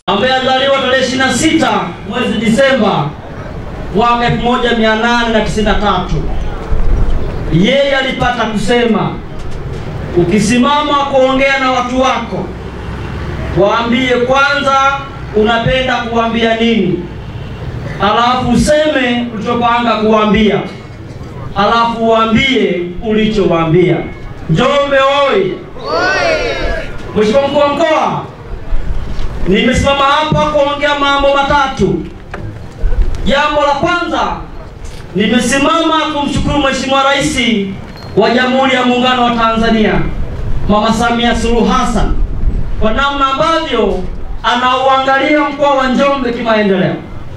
ambaye alizaliwa tarehe 26 mwezi Disemba mwaka 1893. Yeye alipata kusema, ukisimama kuongea na watu wako, waambie kwanza unapenda kuambia nini, alafu useme ulichopanga kuambia, alafu uambie ulichowaambia. Njombe oye! Mheshimiwa mkuu wa mkoa, nimesimama hapa kuongea mambo matatu. Jambo la kwanza, nimesimama kumshukuru Mheshimiwa Rais wa Jamhuri ya Muungano wa Tanzania Mama Samia Suluhu Hassan kwa namna ambavyo anauangalia mkoa wa Njombe kimaendeleo.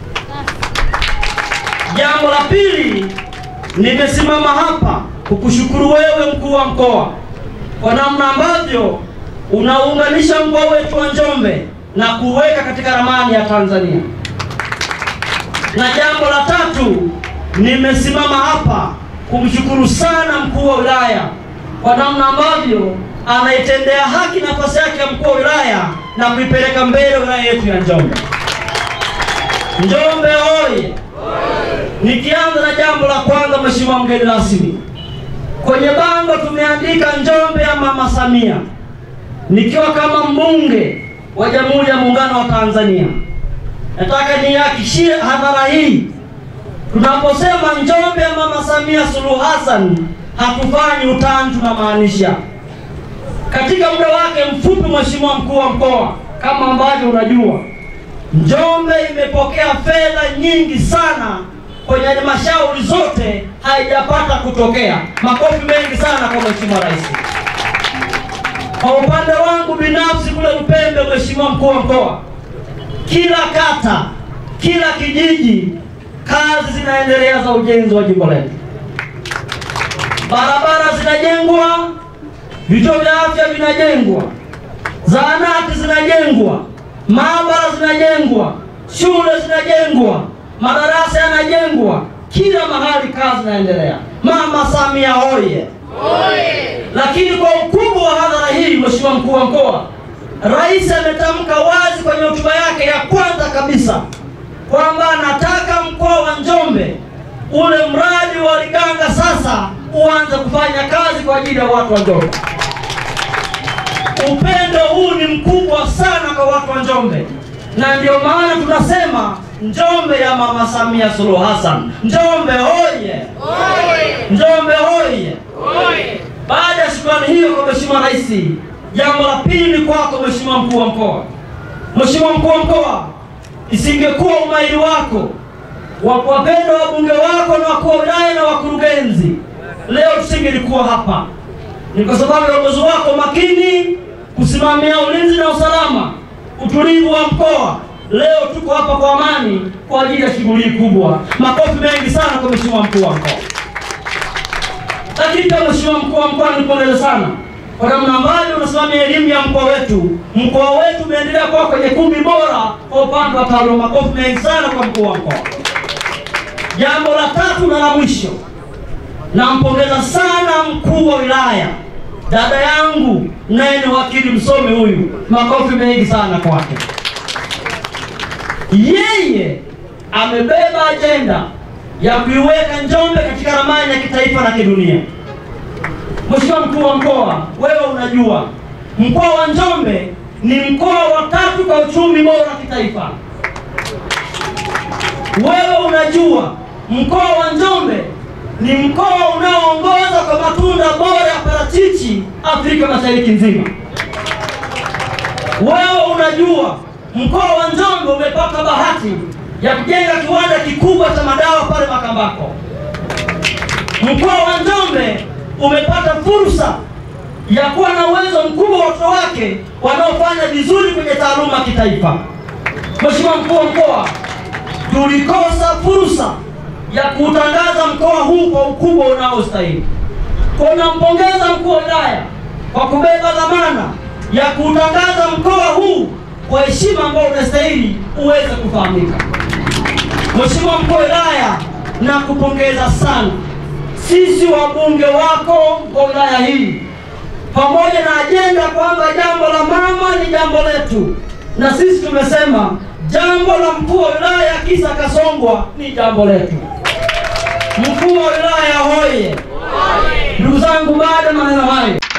Jambo la pili, nimesimama hapa kukushukuru wewe mkuu wa mkoa kwa namna ambavyo unaunganisha mkoa wetu wa Njombe na kuweka katika ramani ya Tanzania. Na jambo la tatu, nimesimama hapa kumshukuru sana mkuu wa wilaya kwa namna ambavyo anaitendea haki nafasi yake ya mkuu wa wilaya na kuipeleka mbele wilaya yetu ya Njombe. Njombe oye! Nikianza na jambo la kwanza, Mheshimiwa mgeni rasmi, kwenye bango tumeandika Njombe ya Mama Samia. Nikiwa kama mbunge wa Jamhuri ya Muungano wa Tanzania, nataka nihakikishie hadhara hii, tunaposema Njombe ya Mama Samia Suluhu Hassan hatufanyi utani, tunamaanisha. Katika muda wake mfupi, Mheshimiwa mkuu wa mkoa, kama ambavyo unajua, Njombe imepokea fedha nyingi sana kwenye halmashauri zote, haijapata kutokea. Makofi mengi sana kwa Mheshimiwa Rais. Kwa upande wangu binafsi kule Lupembe, Mheshimiwa mkuu wa mkoa, kila kata, kila kijiji, kazi zinaendelea za ujenzi wa jimbo letu. Barabara zinajengwa, vituo vya afya vinajengwa, zahanati zinajengwa, maabara zinajengwa, shule zinajengwa, madarasa yanajengwa, kila mahali kazi zinaendelea. Mama Samia hoye! Lakini kwa ukubwa wa hadhara hii, Mheshimiwa mkuu wa mkoa, Rais ametamka wazi kwenye hotuba yake ya kwanza kabisa kwamba anataka mkoa wa Njombe ule mradi wa Liganga sasa uanze kufanya kazi kwa ajili ya watu wa Njombe. Upendo huu ni mkubwa sana kwa watu wa Njombe, na ndio maana tunasema Njombe ya Mama Samia Suluhu Hassan. Njombe hoye! Njombe hoye! Baada ya shukrani hiyo kwa Mheshimiwa Rais, jambo la pili ni kwako Mheshimiwa mkuu wa mkoa. Mheshimiwa mkuu wa mkoa, isingekuwa umahiri wako wa kuwapenda wabunge wako na wakuu wa wilaya na wakurugenzi, leo tusingelikuwa hapa. Ni kwa sababu ya uongozi wako makini kusimamia ulinzi na usalama, utulivu wa mkoa. Leo tuko hapa kwa amani kwa ajili ya shughuli hii kubwa. Makofi mengi sana kwa Mheshimiwa mkuu wa mkoa. Lakini pia Mheshimiwa mkuu wa mkoa, nipongeze sana kwa namna ambavyo unasimamia elimu ya mkoa wetu. Mkoa wetu umeendelea kuwa kwenye kumi bora kwa upande wa taaluma. Makofi mengi sana kwa mkuu wa mkoa. Jambo la tatu na la mwisho, nampongeza sana mkuu wa wilaya, dada yangu naye ni wakili msomi huyu. Makofi mengi sana kwake. Yeye amebeba ajenda ya kuiweka Njombe katika ramani ya kitaifa na kidunia. Mheshimiwa mkuu wa mkoa, wewe unajua mkoa wa Njombe ni mkoa wa tatu kwa uchumi bora kitaifa. Wewe unajua mkoa wa Njombe ni mkoa unaoongoza kwa matunda bora ya parachichi Afrika Mashariki nzima. Wewe unajua mkoa wa Njombe umepata bahati ya kujenga kiwanda kikubwa cha madawa pale Makambako. Mkoa wa Njombe umepata fursa ya kuwa na uwezo mkubwa wa watoto wake wanaofanya vizuri kwenye taaluma kitaifa. Mheshimiwa mkuu wa mkoa, tulikosa fursa ya kuutangaza mkoa huu kwa ukubwa unaostahili. Tunampongeza mkuu wa wilaya kwa kubeba dhamana ya kuutangaza mkoa huu kwa heshima ambayo unastahili uweze kufahamika. Mheshimiwa mkuu wa wilaya, nakupongeza sana. Sisi wabunge wako kwa wilaya hii pamoja na ajenda kwamba jambo la mama ni jambo letu, na sisi tumesema jambo la mkuu wa wilaya ya Kisa Kasongwa ni jambo letu. Mkuu wa wilaya hoye! Ndugu zangu, baada ya maneno hayo